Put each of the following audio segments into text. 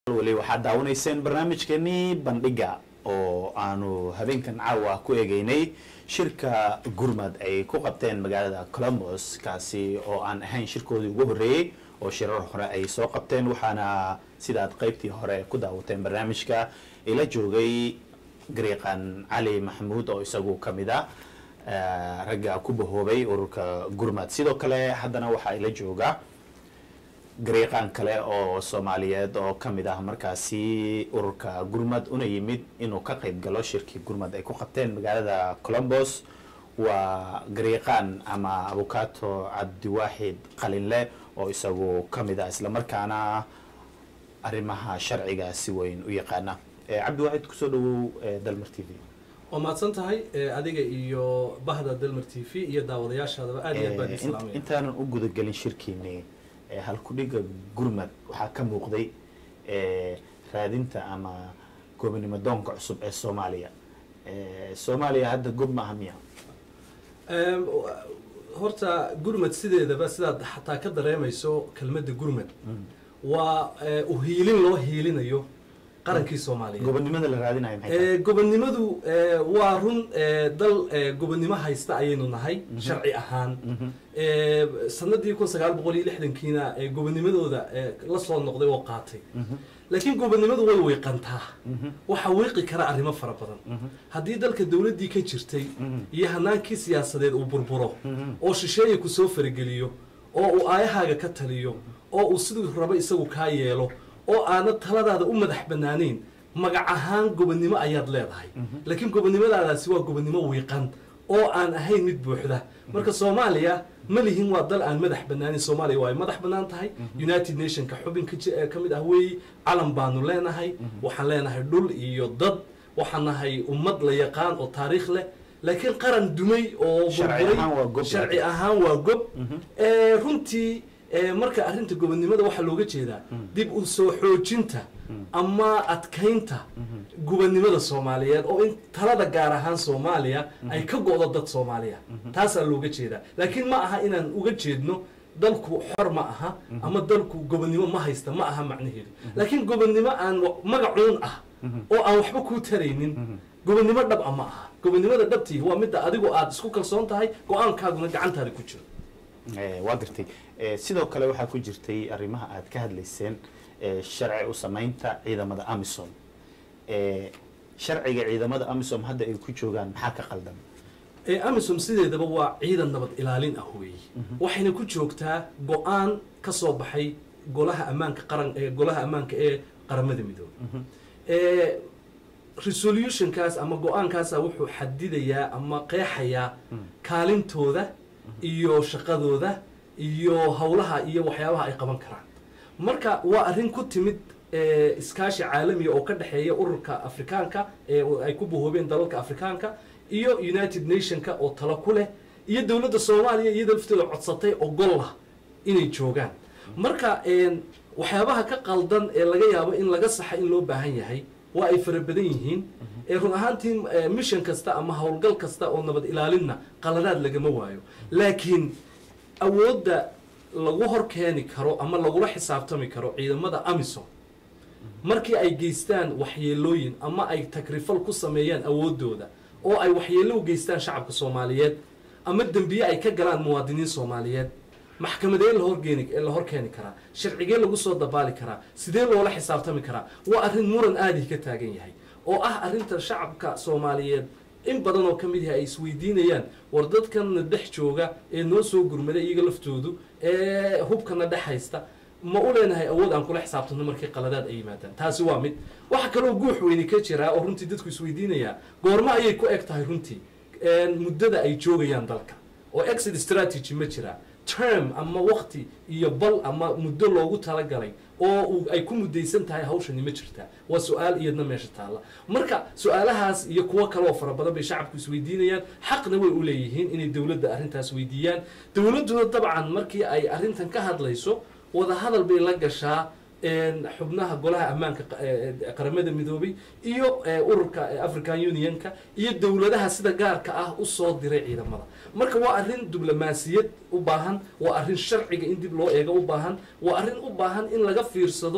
weli waxaad daawanayseen barnaamijkeenii bandhiga oo aanu habeenkan caawa ku eegeynay shirka gurmad ay ku qabteen magaalada columbus kaasi oo aan ahayn shirkoodii ugu horreeyey oo shirar hore ay soo qabteen waxaana sidaad qeybtii hore ku daawateen barnaamijka ila joogay gariiqan cali maxamuud oo isagu ka mid ah ragga ku bahoobay ururka gurmad sidoo kale haddana waxaa ila jooga gariiqaan kale oo soomaaliyeed oo ka mid ah markaasi ururka gurmad una yimid inuu ka qayb galo shirkii gurmad ay ku qabteen magaalada columbus waa gariiqaan ama abukato cabdiwaaxid qalinle oo isagu ka mid ah islamarkaana arrimaha sharciga si weyn u yaqaana cabdiwaaxid kusoo dhawow dalmar t v waa mahadsan tahay adiga iyo bahda dalmar t v iyo daawadayaashaadaba aad iyo aad baan islaamaya intaanan u gudagelin shirkiini halkudhiga gurmad waxaa ka muuqday raadinta ama goobnimo doonka cusub ee soomaaliya soomaaliya hadda gob ma aha miya horta gurmad sideedaba sidaad xataa ka dareemayso kelmadda gurmad waa uhiilin loo hiilinayo qarankii soomaaliyeed gobonimada la raadinayo maxay tahay gobonnimadu waa run dal gobonnimo haysta ayaynu nahay sharci ahaan sanadii kun sagaal boqol iyo lixdankiina gobonnimadooda la soo noqday oo qaatay laakiin gobonnimadu way wiiqantaa waxaa wiiqi kara arrimo fara badan haddii dalka dowladdii ka jirtay iyo hanaankii siyaasadeed uu burburo oo shisheeya ku soo farageliyo oo uu aayahaaga ka taliyo oo uu siduu rabo isagu kaa yeelo oo aanad taladaada u madax banaanayn magac ahaan gobonnimo ayaad leedahay laakiin gobonnimadaadaasi waa gobonnimo wiiqan oo aan ahayn mid buuxda marka soomaaliya ma lihin waa dal aan madax banaanin soomaaliya waa ay madax banaan tahay united nationka xubin ka mid ah weeyi calan baanu leenahay waxaan leenahay dhul iyo dad waxaan nahay ummad la yaqaan oo taariikh leh laakiin qaran dumay oo burburay sharci ahaan waa gob runtii marka arrinta gobonnimada waxaa looga jeedaa dib u soo xoojinta ama adkaynta gobonnimada soomaaliyeed oo in talada gaar ahaan soomaaliya ay ka go-do dad soomaaliya taasaa looga jeedaa laakiin ma aha inaan uga jeedno dalku xor ma aha ama dalku gobonnimo ma haysta ma aha macnaheedu laakiin gobonnimo aan magacuun ah oo aan waxba kuu taraynin gobonnimo dhab a ma aha gobonnimada dhabtii waa midda adigu aad isku kalsoon tahay go-aankaaguna gacantaada ku jiro waa gartay sidoo kale waxaa ku jirtay arrimaha aad ka hadlayseen sharci u samaynta ciidamada amisom sharciga ciidamada amisom hadda ay ku joogaan maxaa ka qaldan amisom sideedaba waa ciidan nabad ilaalin ah weeye waxayna ku joogtaa go-aan ka soo baxay golaha ammaanka qaran golaha ammaanka ee qaramada midoobey resolutionkaas ama go-aankaasa wuxuu xadidayaa ama qeexayaa kaalintooda iyo shaqadooda iyo howlaha iyo waxyaabaha ay qaban karaan marka waa arrin ku timid iskaashi caalamiga oo ka dhexeeya ururka afrikaanka ee ay ku bahoobeen dalalka afrikaanka iyo united nationka oo talo ku leh iyo dowladda soomaaliya iyada laftooda codsatay ogolah inay joogaan marka waxyaabaha ka qaldan ee laga yaabo in laga saxa in loo baahan yahay waa ay fara badan yihiin run ahaantii mission kasta ama howlgal kasta oo nabad ilaalinna qaladaad lagama waayo laakiin awoodda lagu hor keeni karo ama lagula xisaabtami karo ciidamada amisom markii ay geystaan waxyeelooyin ama ay takrifal ku sameeyaan awooddooda oo ay waxyeello u geystaan shacabka soomaaliyeed ama dembiye ay ka galaan muwaadiniin soomaaliyeed maxkamadee lahorgeeni la hor keeni karaa sharcigee lagu soo dabaali karaa sidee loola xisaabtami karaa waa arrin muran aadii ka taagan yahay oo ah arrinta shacabka soomaaliyeed in badan oo ka mid yahay ay isweydiinayaan war dadkanna dhex jooga ee noo soo gurmaday iyaga laftoodu ee hubkana dhex haysta ma u leenahay awood aan kula xisaabtano markii qaladaad ay yimaadaan taasi waa mid waxa kaloo guux weyni ka jiraa oo runtii dadku isweydiinayaa goormo ayay ku eg tahay runtii muddada ay joogayaan dalka oo exit strategy ma jiraa term ama wakti iyo bal ama muddo loogu talagalay oo ay ku mudaysan tahay hawshani ma jirtaa waa su-aal iyadna meesha taalla marka su-aalahaas iyo kuwo kaleoo fara badan bay shacabku isweydiinayaan xaqna way u leeyihiin inay dowladda arrintaas weydiiyaan dowladduna dabcan markii ay arrintan ka hadlayso wadahadal bay la gashaa xubnaha golaha ammaanka qaramada midoobay iyo ururka african unionka iyo dowladaha sida gaarka ah usoo diray ciidamada marka waa arrin diblomaasiyad u baahan waa arrin sharciga in dib loo eego u baahan waa arrin u baahan in laga fiirsado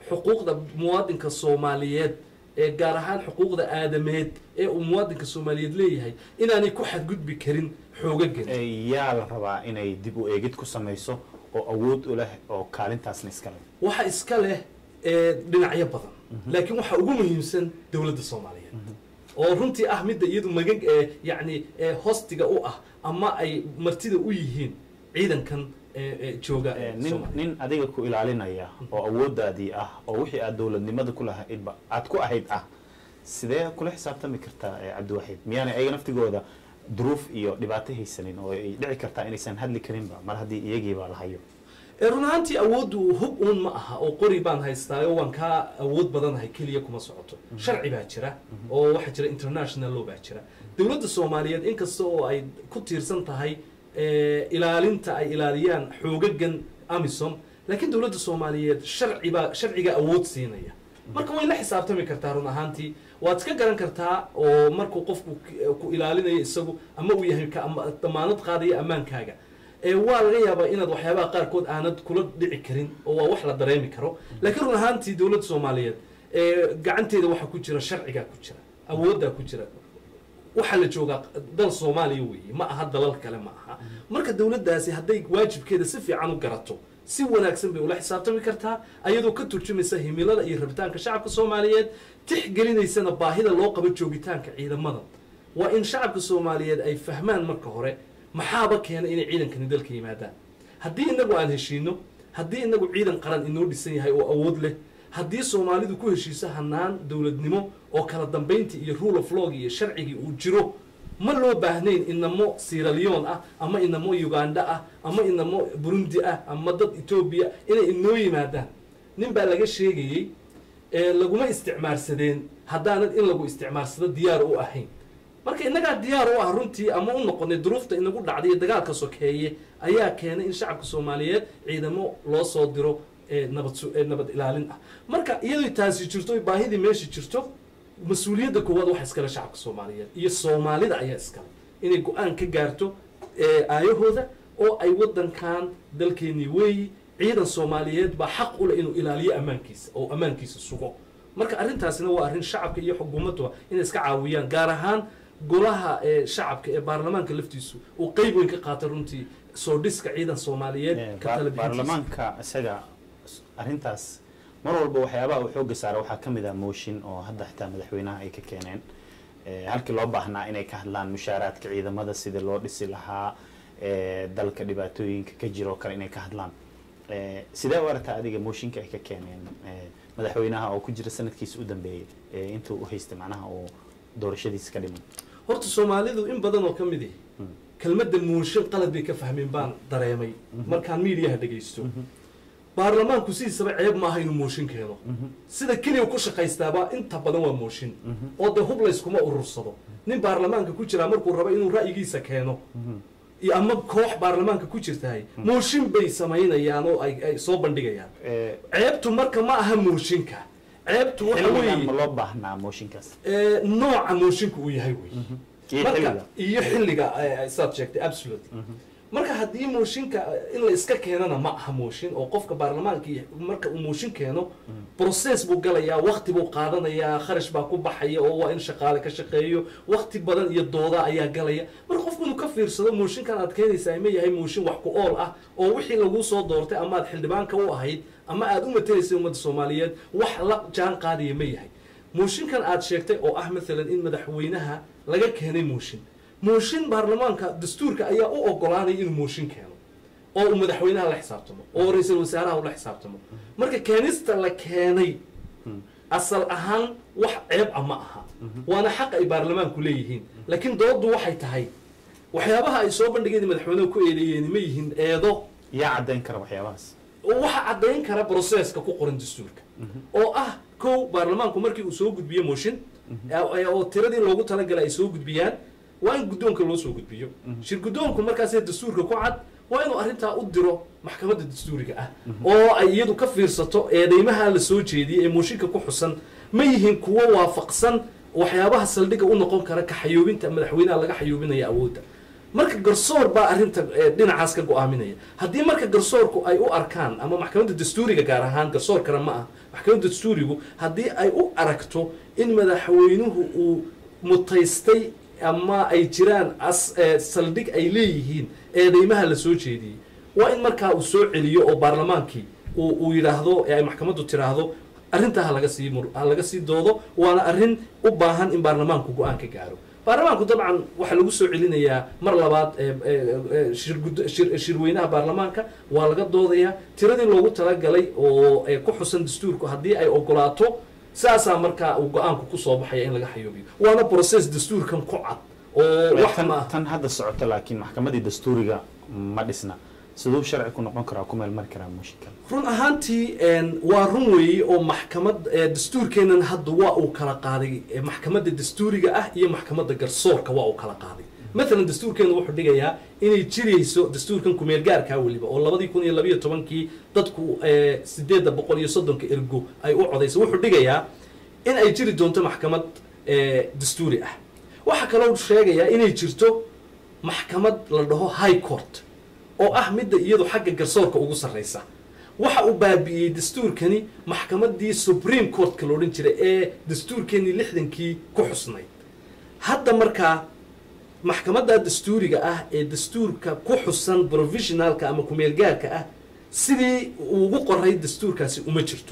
xuquuqda muwaadinka soomaaliyeed ee gaar ahaan xuquuqda aadameed ee uu muwaadinka soomaaliyeed leeyahay inaanay ku xadgudbi karin xoogagan Eh, yaa la rabaa inay dib u eegid ku samayso oo awood u leh oo kaalintaasna iska leh waxa iska leh ee, dhinacyo badan laakiin waxaa ugu muhiimsan dowladda soomaaliyeed oo runtii ah midda iyadu magan ee yacni ee hostiga u ah ama ay martida u yihiin ciidankan ee, ee, jooga Eh, ee, nin Soomaaliya. nin adiga ku ilaalinaya oo awoodaadii ah oo wixii aad dowladnimada ku lahaydba aad ku ahayd ah sidee kula xisaabtami kartaa eh, cabdiwaxiid miyaanay ayaga naftigooda duruuf iyo dhibaato haysanin oo ay dhici kartaa inaysan hadli karinba mar haddii iyagiiba la hayo ee run ahaantii awooddu hub uun ma aha oo qori baan haystaayo waan kaa awood badanahay keliya kuma socoto sharci baa jira oo waxaa jira international law baa jira dowladda soomaaliyeed inkasta oo ay ku tiirsan tahay ee, ilaalinta ay ilaaliyaan xoogagan amisom laakiin dowladda soomaaliyeed sharcibaa sharciga awood siinaya marka way la xisaabtami kartaa run ahaantii waad iska garan kartaa oo markuu qofku k- ku ilaalinayo isagu ama uu yahay ka ama- damaanad qaadaya ammaankaaga ee waa laga yaabaa inaad waxyaabaha qaarkood aanad kula dhici karin oo waa wax la dareemi karo laakiin run ahaantii dowladda soomaaliyeed ee gacanteeda waxaa ku jira sharcigaa ku jira awooddaa ku jira waxaa la joogaa dal soomaaliya weeye ma aha dalal kale ma aha marka dowladdaasi hadday waajibkeeda si fiican u garato si wanaagsan bay ula xisaabtami kartaa ayadoo ka turjumaysa himilada iyo rabitaanka shacabka soomaaliyeed tixgelinaysana baahida loo qabo joogitaanka ciidamada waa in shacabka soomaaliyeed ay fahmaan marka hore maxaaba keena inay ciidankani dalka yimaadaan haddii inagu aan heshiino haddii inagu ciidan qaran inoo dhisan yahay oo awood leh haddii soomaalidu ku heshiiso hanaan dowladnimo oo kala dambayntii iyo rule of lawg iyo sharcigii uu jiro ma loo baahnayn inamo siralion ah ama inamo uganda ah ama inamo burundi ah ama dad etoobiya inay inoo yimaadaan nin baa laga sheegayey ee laguma isticmaarsadeen haddaanad in lagu isticmaarsado diyaar u ahayn marka innagaa diyaar u ah runtii ama u noqonay duruufta inagu dhacday iyo dagaalka sokeeye ayaa keenay in shacabka soomaaliyeed ciidamo loo soo diro ee nabad su- ee nabad ilaalin ah marka iyadoo taasi jirto oy baahidii meesha jirto mas-uuliyadda koowaad waxa iskale shacabka soomaaliyeed iyo soomaalida ayaa iskale inay go-aan ka gaarto ee aayahooda oo ay wadankan dalkeenii weeyi ciidan soomaaliyeed baa xaq u leh inuu ilaaliyo ammaankiisa oo ammaankiisa sugo marka arrintaasina waa arrin shacabka iyo xukuumaddu inay iska caawiyaan gaar ahaan golaha ee shacabka ee baarlamaanka laftiisu uu qeyb weyn ka qaata runtii soo dhiska ciidan soomaaliyeed Eh, ka ba- tala bixintiisa. baarlamaanka isaga s- arrintaas mar walba waxyaabaha uu xooga saara waxaa ka mid ah mooshin oo hadda xitaa madaxweynaha ay ka keeneen Eh, halkii loo baahnaa inay ka hadlaan mushaaraadka ciidamada sidii loo dhisi lahaa eh, dalka dhibaatooyinka ka jira oo kale inay ka hadlaan Eh, sidee u aragtaa adiga mooshinka ay ka keeneen eh, madaxweynaha oo ku jira sanadkiisa u dambeeyey eh, intuu u haystay macnaha uu doorashadiisa ka dhiman horta soomaalidu in badan oo ka mid ihi kelmadda mooshin qalad bay ka fahmeen baan dareemay markaan miidiyaha dhegaysto baarlamaanku sidiisaba ceeb maaha inuu mooshin keeno sida keliya ku shaqaystaaba inta badan waa mooshin oo dee hub layskuma urursado nin baarlamaanka ku jiraa markuu rabo inuu ra'yigiisa keeno iyo ama koox baarlamaanka ku jirtahay mooshin bay samaynayaan oo ay ay soo bandhigayaan Eh, ceebtu marka ma aha mooshinka ceebtu waxa xilligan ma weeye loo baahnaa mooshinkaas ee, nooca mooshinka uu yahay wey iyo marka xilliga iyo xilliga eh, saad sheegtay absolutely marka haddii mooshinka eh, in la iska keenana ma aha mooshin oo qofka baarlamaanka iyo marka uu mooshin keeno process buu galayaa wakti buu qaadanayaa kharash baa ku baxaya oo waa in shaqaale ka shaqeeyo wakti badan iyo dooda ayaa galaya marka qofku inuu ka fiirsado mooshinkan aad keenaysaa ma yahay mooshin wax ku ool ah oo wixii laguu soo doortay ama aad xildhibaanka u ahayd ama aad u matelaysay ummadda soomaaliyeed wax la jaan qaadaya ma yahay mooshinkan aad sheegtay oo ah maalan in madaxweynaha laga keenay mooshin mooshin baarlamaanka dastuurka ayaa u ogolaanaya inuu mooshin keeno oo uu madaxweynaha la xisaabtamo oo ra-iisul wasaaraha ula xisaabtamo marka keenista la keenay asal ahaan wax ceeb a ma aha waana xaq ay baarlamaanku leeyihiin laakiin dooddu waxay tahay waxyaabaha ay soo bandhigeen madaxweynuhu ku eedeeyeen ma yihiin eedo yaa caddayn kara waxyaabahaas waxa caddayn kara processka ku qoran dastuurka oo ah kow baarlamaanku markii uu soo gudbiyo mooshin ee- oo tiradii loogu talagalay ay soo gudbiyaan waa in guddoonka loo soo gudbiyo shir guddoonku markaasee dastuurka ku cad waa inuu arrintaa u diro maxkamadda dastuuriga ah oo ay iyadu ka fiirsato eedeymaha la soo jeediyey ee mooshinka ku xusan ma yihiin kuwo waafaqsan waxyaabaha saldhigga u noqon kara ka xayoobinta madaxweynaha laga xayoobinaya awoodda marka garsoor baa arrinta eh, dhinacaas ka go-aaminaya haddii marka garsoorku ay u arkaan ama maxkamadda dastuuriga gaar ahaan garsoor kale ma ah maxkamadda dastuurigu haddii ay u aragto in madaxweynuhu uu mutaystay ama ay jiraan as eh, saldhig ay leeyihiin eedeymaha la soo jeediyey waa in markaa uu soo celiyo oo baarlamaankii uu uu yidhaahdo ee ay maxkamaddu tiraahdo arrintaa ha laga sii mur ha laga sii doodo waana arrin u baahan in baarlamaanku go-aan ka gaaro baarlamaanku dabcan waxaa lagu soo celinayaa mar labaad ee, ee, ee, shirgud- shir- shirweynaha baarlamaanka waa laga doodayaa tiradii loogu talagalay oo ee, ku xusan dastuurku haddii ay ogolaato saasaa markaa uu go-aanku kusoo baxaya in laga xayoobiyo waana process dastuurkan ku cad oo wax tan, ma tan hadda socota laakiin maxkamadii dastuuriga ma dhisna siduu sharci ku noqon karaa ku meel mari karaa mushkil run ahaantii een, waa run weeye oo maxkamad ee, dastuurkeennan hadda waa uu kala qaaday ee, maxkamadda dastuuriga ah iyo maxkamadda garsoorka waa uu kala qaaday maalan dastuurkeenu wuxuu dhigayaa inay jirayso dastuurkan kumeel gaarkaa weliba oo labadii kun iyo labayo tobankii dadku ee, sideedda boqol iyo soddonka ergo ay u codayso wuxuu dhigayaa in ay jiri doonto maxkamad ee, dastuuri ah waxaa kaloo sheegayaa inay jirto maxkamad la dhaho high court oo ah midda iyadu xagga garsoorka ugu sarreysa waxa uu baabi'iyey dastuurkani maxkamaddii supreme courtka la odhan jiray ee dastuurkeenii lixdankii ku xusnayd hadda markaa maxkamadda dastuuriga ah ee dastuurka ku xusan provisionalka ama kumeelgaarka ah sidii uu ugu qoray dastuurkaasi uma jirto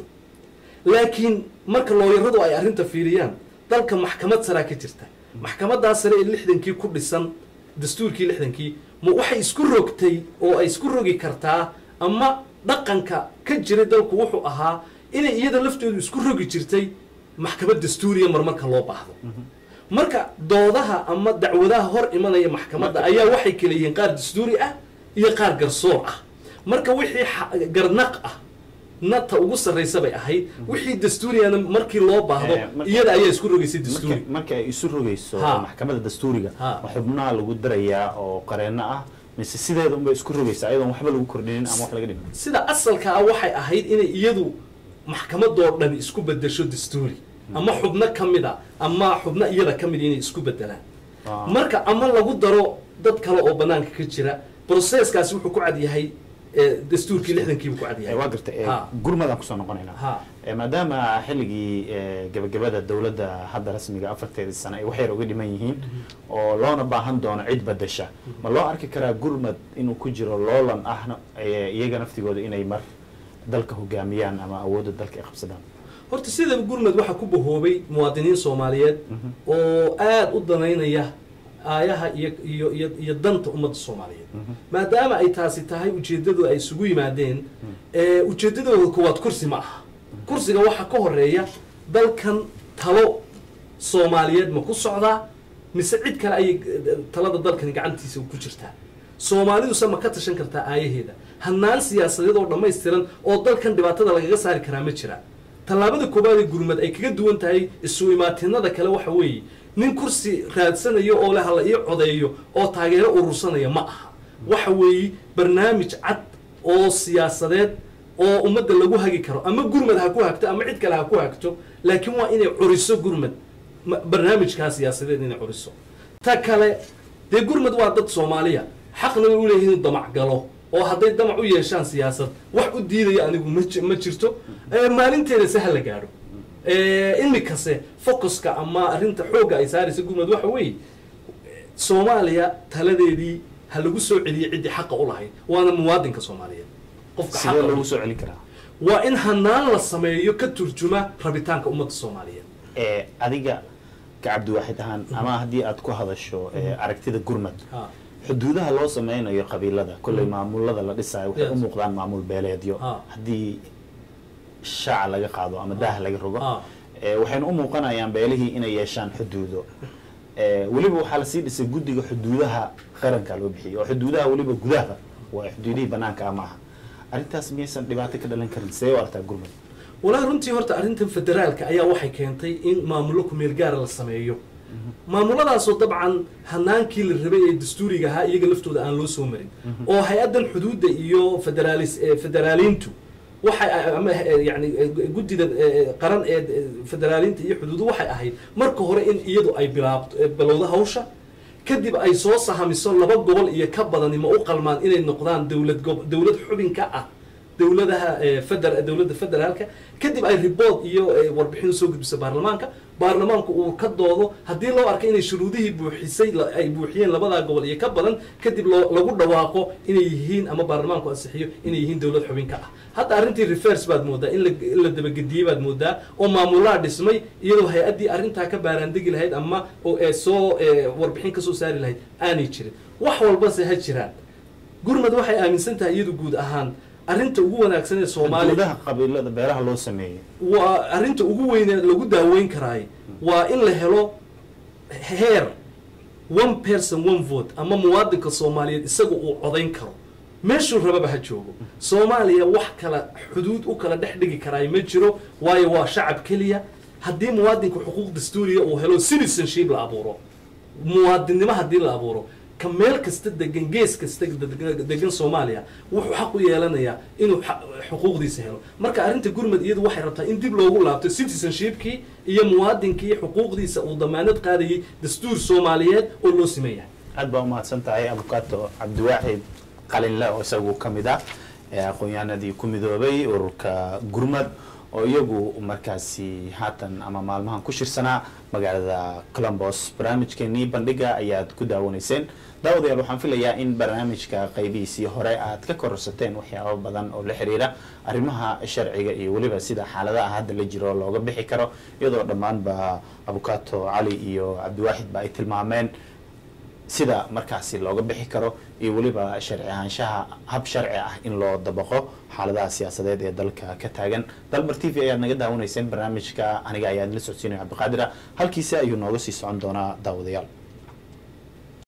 laakiin marka looyaradu ay arrinta fiiriyaan dalka maxkamad saraa ka jirta maxkamaddaa sare ee lixdankii ku dhisan dastuurkii lixdankii ma waxay isku rogtay oo ay isku rogi kartaa ama dhaqanka ka jiray dalku wuxuu ahaa inay iyada laftoodu isku rogi jirtay maxkamad dastuuriya marmarka loo baahdo marka doodaha ama dacwadaha hor imanaya maxkamadda Marka- ayaa waxay kala yihiin qaar dastuuri ah iyo qaar garsoor ah marka wixii xa- garnaq ah nata ugu sarraysa bay ahayd wixii dastuuriyana markii loo baahdo Eh, marka- iyada ayaa isku rogaysay dastuuri marka marka ay isu rogayso Ha. maxkamadda dastuuriga Ha. ma xubnaha lagu darayaa oo qareenno ah mise sideeda unbay isku rogaysaa iyadoon waxba lagu kordhinin ama wax laga dhimin sida asalka ah waxay ahayd inay iyadu maxkamadoo dhan isku bedesho dastuuri ama xubno ka mid a ama xubno iyada ka mid inay isku bedelaan Ah. marka ama lagu daro dad kale oo banaanka ka jira processkaasi wuxuu ku cad yahay eh, dastuurkii lixdankiibuu ku cad Eh, yahay waa garta eh, Ha. gurmadaan kusoo noqonaynaa Ha. Eh, maadaama xilligii eh, gabagabada dowladda hadda rasmiga afarteedii sano ay wax yar uga dhiman yihiin oo loona baahan doono cid badasha ma loo arki karaa gurmad inuu ku jiro loolan ahna eh, iyaga naftigooda inay mar dalka hogaamiyaan ama awoodda dalka ay qabsadaan horta sidaba gurmad waxaa ku bahoobay muwaadiniin soomaaliyeed oo aada u danaynaya aayaha iyo iyo iyo iyo danta ummadda soomaaliyeed maadaama ay taasi tahay ujeeddadu ay isugu yimaadeen ee ujeeddadooda koowaad kursi ma aha kursiga waxaa ka horeeya dalkan talo soomaaliyeed ma ku socdaa mise cid kale ayay eh, talada dalkani gacantiisa ku jirtaa soomaaliduse ma ka tashan kartaa aayaheeda hannaan siyaasadeed oo dhammaystiran oo dalkan dhibaatada lagaga saari karaa ma jira tallaabada koowaad ee gurmad ay kaga duwan tahay isu imaatinada kale waxa weeye nin kursi raadsanayo oo leh hala ii codeeyo oo taageero urursanaya ma aha waxa weeye barnaamij cad oo siyaasadeed oo ummadda lagu hagi karo ama gurmad ha ku hagto ama cid kale ha ku hagto laakiin waa inay curiso gurmad ma- barnaamijkaa siyaasadeed inay curiso ta kale dee gurmad waa dad soomaaliya xaqna way u leeyihiin inuu damac galo oo hadday damac u yeeshaan siyaasad wax u diidaya anigu ma ji- ma jirto Eh, maalinteeda se ha la gaadho Eh, imikase focuska ama arrinta xoogga ay saaraysa gurmad waxa weeye soomaaliya taladeedii ha lagu soo celiyey ciddii xaqa u lahayd waana muwaadinka soomaaliyeed qofka sidee xaqa u loogu soo celin karaa waa in hanaan la sameeyo ka turjuma rabitaanka ummadda soomaaliyeed Eh, adiga ka cabdiwaaxid ahaan ama haddii aad ku hadasho eh, aragtida gurmad Ha. xuduudaha loo sameynayo qabiilada kolley maamulada la dhisayo waxay Yes. u muuqdaan maamul beeleedyo Ah. haddii shaaca laga qaado ama daah laga rogo Ah. Eh, waxayna u muuqanayaan beelihii inay yeeshaan xuduudo Eh, weliba waxaa lasii dhisay guddiga xuduudaha qaranka loo bixiyay oo xuduudaha weliba gudaha waa xuduudihii banaanka ah ma aha arrintaas miyaysan dhibaato ka dhalan karin see u artaa gurmud walaahi runtii horta arrintan federaalka ayaa waxay keentay in maamullo kumeel gaara la sameeyo maamuladaasoo dabcan hanaankii la rabay ee dastuuriga ahaa iyaga laftooda aan loo soo marin oo hay-addan xuduudda iyo federaalis eh, federaaliintu waxay ama eh, yani eh, guddida eh, qaran ee eh, federaaliinta iyo xuduudu waxay ahayd marka hore in iyadu ay bilaabto eh, bilowdo hawsha kadib ay soo sahamiso laba gobol iyo ka badani ma u qalmaan inay noqdaan dowlad gob dowlad xubin ka ah dowladaha eh, feder dowladda federaalka kadib ay report iyo eh, warbixin usoo gudbiso baarlamaanka baarlamaanku uu ka doodo haddii loo arko inay shuruudihii buuxisay la- ay buuxiyeen labadaa gobol iyo ka badan kadib loo lagu dhawaaqo inay yihiin ama baarlamaanku ansixiyo inay yihiin dowlad xubin ka ah hadda arrintii reverse baad moodaa in la in la dabagediyey baad moodaa oo maamulaa dhismay iyadoo hay-addii arrintaa ka baaraandegi lahayd ama oo ee soo ee, warbixin ka soo saari lahayd aanay jirin wax walbase ha jiraan gurmad waxay aaminsan tahay iyadu guud ahaan arrinta ugu wanaagsan ee soomaaliya xuduudaha qabiilada beeraha loo sameeyey waa arrinta ugu weyne lagu daaweyn karaay waa in la helo heer one person one vote ama muwaadinka soomaaliyeed isaga uu codayn karo meeshuu rababa ha joogo soomaaliya wax kala xuduud u kala dhex dhigi karaay ma jiro waayo waa shacab keliya haddii muwaadinka xuquuq dastuuriya uu helo citizenship la abuuro muwaadinnimo haddii la abuuro ka meel kasta degan gees kasta deg- degan soomaaliya wuxuu xaq u yeelanayaa inuu xa- xuquuqdiisa helo marka arrinta gurmad iyadu waxay rabtaa in dib loogu laabto citizenshipkii iyo muwaadinkii xuquuqdiisa uu damaanad qaadayay dastuur soomaaliyeed oo loo simeeyahay aad baa umahadsan tahay abukato cabdiwaaxid qalinle oo isagu ka mid ah ee aqoon-yahanadii ku midoobay ururka gurmad oo iyagu markaasi haatan ama maalmahan ku shirsanaa magaalada colombos barnaamijkeenii bandhiga ayaad ku daawanayseen daawadayaal waxaan filayaa in barnaamijka qaybihiisii hore aad ka kororsateen waxyaabo badan oo la xiriira arrimaha sharciga iyo weliba sida xaaladaha hadda la jiro looga bixi karo iyadoo dhammaanba abukato cali iyo cabdiwaaxid ba ay tilmaameen sida markaasi looga bixi karo iyo weliba sharci ahaanshaha hab sharci ah in loo dabaqo xaaladaha siyaasadeed ee dalka ka taagan dalmar t v ayaad naga daawanayseen barnaamijka aniga ayaad la socodsiinaya cabdiqaadira halkiisa ayuu nooga sii socon doonaa daawadayaal